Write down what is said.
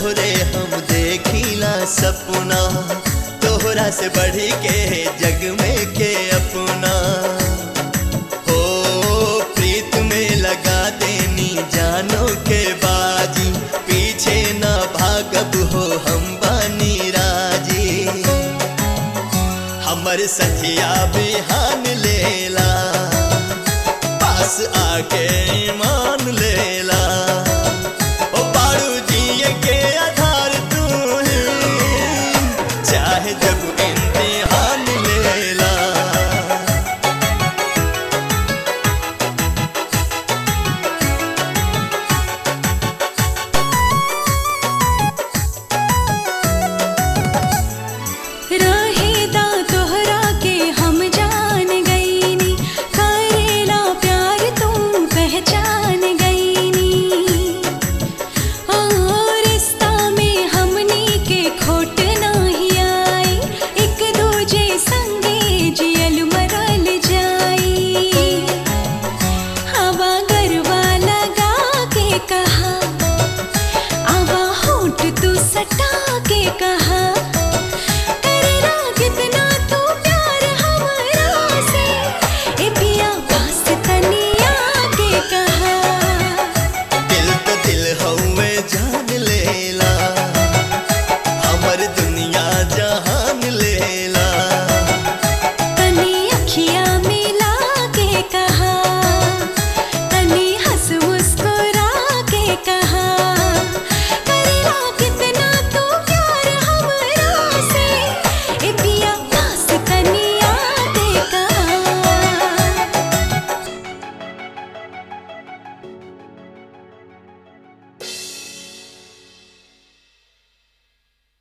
तोहरे हम देखिला सपना तोहरा से बढ़ी के जग में के अपना हो प्रीत में लगा देनी जानो के बाजी पीछे ना भागब हो हम बानी राजी हमर सखिया बिहान लेला पास आके ईमान